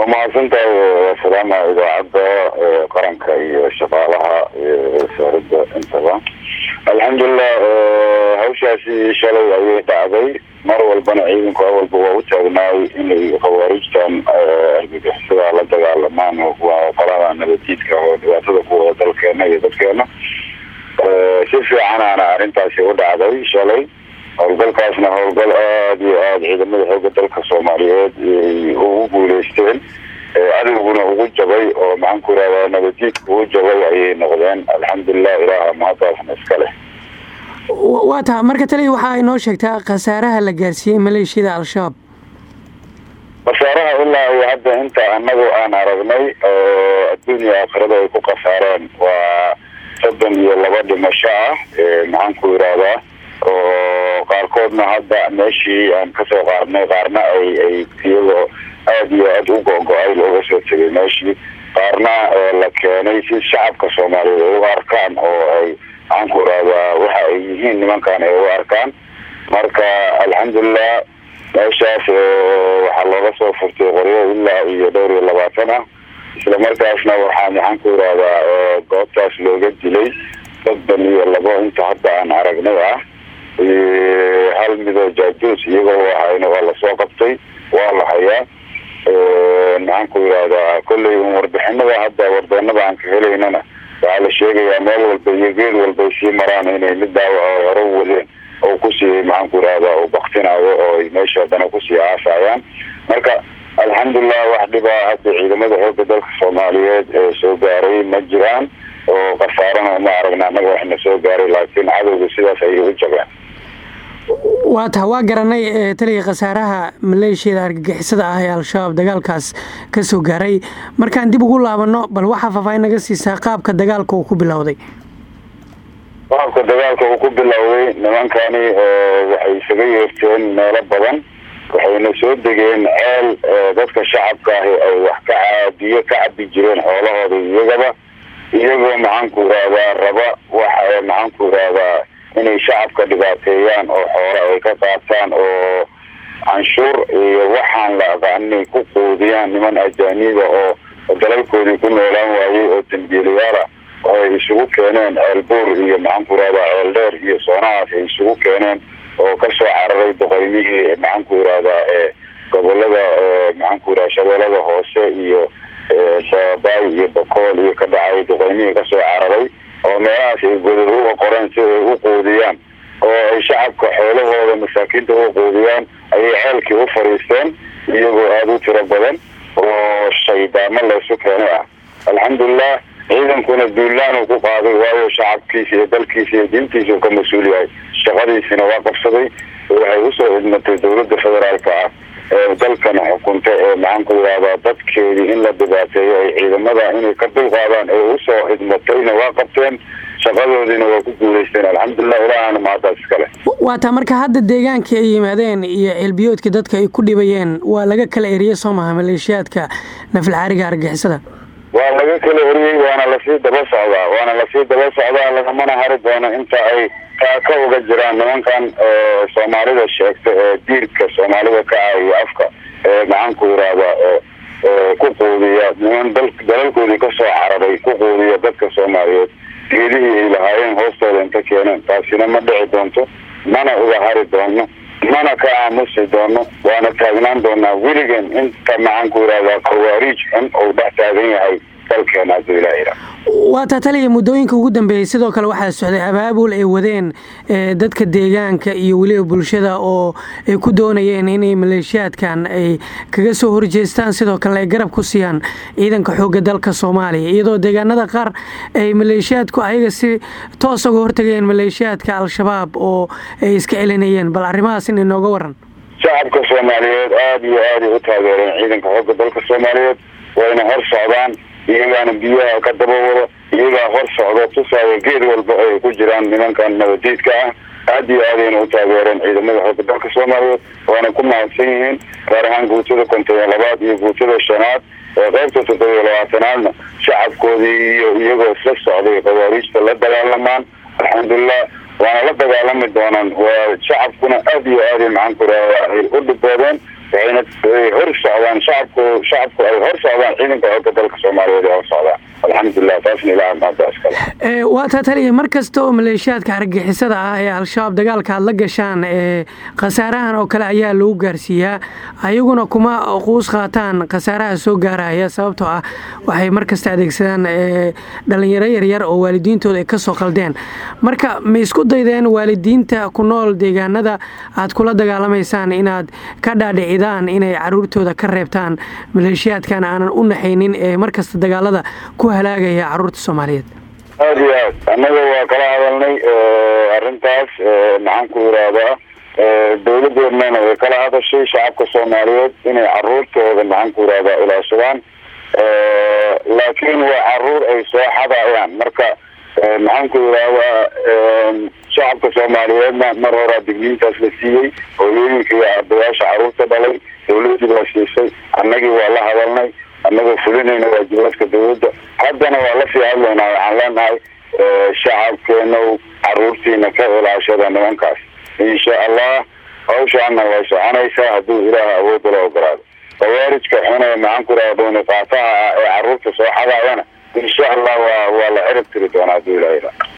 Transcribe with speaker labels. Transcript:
Speaker 1: mahadsantahay salaama idaacadda qaranka iyo shaqaalaha wasaaradda intaba alxamdulilah hawshaasi shalay ayay dhacday mar walbana ciidanku awalba waa u taagnaay inay khawaarijtan argagixisada la dagaalamaan waa qolada nabadiidka oo dhibaatada ku wada dalkeena iyo dadkeena si fiicanaana arrintaasi u dhacday shalay howlgalkaasna howlgal aada iyo aada ciidamada xooga dalka soomaaliyeed ugu guuleysteen cadowguna ugu jabay oo maxaan ku irahdaa nabadiidka ugu jabay ayay noqdeen alxamdulilah ilaaha mahadaasna iska leh
Speaker 2: waa taha marka taliya waxaa inoo sheegtaa khasaaraha la gaarsiiyey maleeshiyada al-shabaab
Speaker 1: khasaaraha ilaa iyo hadda inta anagu aan aragnay oo adduunya aakhirada ay ku khasaareen waa soddon iyo laba dhimasho ah maxaan ku irahdaa oo qaarkoodna hadda meeshii aan kasoo qaadnay qaarna ay ay iyagoo aada iyo aada u go-go-ay looga soo tegay meeshii qaarna la keenay si shacabka soomaaliyeed ay u arkaan oo ay maxaan ku irahdaa waxa ay yihiin nimankan ay u arkaan marka alxamdulilah meeshaas waxaa looga soo furtay qoryo ilaa iyo dhowr iyo labaatan ah isla markaasna waxaa maxaan ku irahdaa goobtaas looga dilay soddon iyo labo inta hadda aan aragnay ah hal midoo jaajuus iyagoo ahayna waa lasoo qabtay waa la hayaa maxaan ku irahdaa kolley un warbixinada hadda warbeenada aan ka helaynana waxaa la sheegayaa meel walba iyo geed walbay sii maraan inay mid daawac hore u wadeen oo kusii maxaan ku irahdaa u baktinayo oo ay meesha haddana kusii aasayaan marka alxamdulilah wax dhibaa hadda ciidamada xooga dalka soomaaliyeed ee soo gaaray ma jiraan oo khasaarana uma aragna annaga waxna soo gaaray laakiin cadowga sidaas ayay u jabeen
Speaker 2: waa taha waa garanay taliya khasaaraha maleeshiyada argagixisada ah ee al-shabaab dagaalkaas ka soo gaaray markaan dib ugu laabano bal waxaa faahfaahin naga siisaa qaabka dagaalka uu ku bilowday
Speaker 1: qaabka dagaalka uu ku bilowday nimankani waxay isaga yeerteen meelo badan waxayna soo degeen ceel dadka shacabka ahi ay wax ka biyo ka cabi jireen xoolahooda iyagaba iyagoo maxaan ku irahdaa raba wax maxaan ku irahdaa inay shacabka dhibaateeyaan oo xoolo ay ka qaataan oo canshuur iyo waxaan la aqaaninay ku quudiyaan niman ajaaniba oo dalalkoodii ku noolaan waayey oo dambiilayaala oo ay isugu keeneen ceelbuur iyo maxaan ku irahdaa ceeldheer iyo soonahaas ay isugu keeneen oo kasoo cararay boqoymihii maxaan ku irahdaa gobolada maxaan ku irahda shabeelada hoose iyo sababaay iyo bakool iyo ka dhacay boqoymihii kasoo cararay oo meelahaas ay godad uga qoreen si ay u quudiyaan oo ay shacabka xoolahooda masaakiinta uga quudiyaan ayay ceelkii u fadhiisteen iyagoo aada u tiro badan oo shaydaamo laysu keenay ah alxamdulilah ciidankuna duulaan uu ku qaaday waayo shacabkiisa iyo dalkiisa iyo diintiisa uu ka mas-uul yahay shaqadiisina waa qabsaday waxay usoo idmatay dowladda federaalka ah ee dalkana xukunta ee maxaan ku irahdaa dadkeedii in la dhibaateeyo ay ciidamada inay ka dulqaadaan ee usoo idmatayna waa qabteen shaqadoodiina waa ku guuleysteen alxamdulilah ilaahana mahadaas iskale
Speaker 2: waa taa marka hadda deegaankii ay yimaadeen iyo ceelbiyoodkii dadka ay ku dhibayeen waa laga kala eriyey soo maha maleeshiyaadka nafilcaariga argixisada
Speaker 1: waa laga kala eriyey waana lasii daba socdaa waana lasii daba socdaa lagamana hari doono inta ay ka uga jiraan nimankan soomaalida sheegta ee diirka soomaalida ka ah iyo afka ee maxaan ku irahdaa ku quudiya niman dalalkoodii kasoo cararay ku quudiya dadka soomaaliyeed geedihii ay lahaayeen hoostooda inta keeneen taasina ma dhici doonto mana uga hari doono mana ka aamusi doono waana taagnaan doonaa weligan inta maxaan ku irahdaa khawaariij xun ou dhex taagan yahay dalkeena hadduu ilaah yidhaah
Speaker 2: waa taa taliya muddooyinka ugu dambeeyey sidoo kale waxaa socday abaabul ay wadeen dadka deegaanka iyo weliba bulshada oo ay ku doonayeen inay maleeshiyaadkan ay kaga soo horjeestaan sidoo kalena ay garab ku siiyaan ciidanka xoogga dalka soomaaliya iyadoo deegaanada qaar ay maleeshiyaadku ayaga si toos uga hortageen maleeshiyaadka al-shabaab oo ay iska celinayeen bal arrimahaas in inooga waran
Speaker 1: shacabka soomaaliyeed aada iyo aaday u taageereen ciidanka xoogga dalka soomaaliyeed wayna hor socdaan iyagaana biyaha ka daba wada iyagaa hor socdo tusaaya geed walba ay ku jiraan nimankan nabadiidka ah aada iyo aadayna u taageereen ciidamada xooga dalka soomaaliyeed waana ku mahadsan yihiin gaar ahaan guutada konton iyo labaad iyo guutada shanaad ee qaybta toddoba iyo labaatanaadna shacabkoodii iyo iyagoo isla socday khawaariijta la dagaalamaan alxamdulilah waana la dagaalami doonaan waa shacabkuna aada iyo aaday maxaan ku raaa ay u dhiboodeen waxayna hor socdaan shacabku shacabku ay hor socdaan ciidanka xooga dalka soomaaliyeed ay hor socdaan alxamdulilah taasna ilaah maanta iskale
Speaker 2: waa taa taliya mar kasta oo maleeshiyaadka argagixisada ah ee al-shabaab dagaalka aad la gashaan khasaarahan oo kale ayaa lagu gaarsiiyaa ayaguna kuma quus qaataan khasaaraha soo gaaraya sababtoo ah waxay mar kasta adeegsadaan dhalinyaro yaryar oo waalidiintooda ay kasoo qaldeen marka ma isku daydeen waalidiinta ku nool deegaanada aad kula dagaalamaysaan inaad ka dhaadhicidaan inay caruurtooda ka reebtaan maleeshiyaadkan aanan u naxaynin ee markasta dagaalada ku halaagaya caruurta soomaaliyeed
Speaker 1: aada iyo aad annaga waa kala hadalnay arrintaas maxaan ku yidhaahdaa dawladeennana way kala hadashay shacabka soomaaliyeed inay caruurtooda maxaan ku yidhahdaa ilaashadaan laakiin waa caruur ay soo xadayaan marka maxaan ku yidhaahdaa shacabka soomaaliyeedna mar horaa digniintaas la siiyey hooyooyinka iyo ardayaasha caruurta dhalay dawladii baa siisay annagii waa la hadalnay annagoo fulinayna waajibaadka dawladda haddana waa lasii hadlaynaa waxaan leenahay shacabkeenow caruurtiina ka ilaashada nimankaas insha allah hawshaana way soconaysaa hadduu ilaah awoodda la ogolaado khawaarijka xune maxaan ku yidhahda dooni qaataha ah ee caruurta soo xadaayana insha allah waa waa la cirib tiri doonaa hadduu ilaah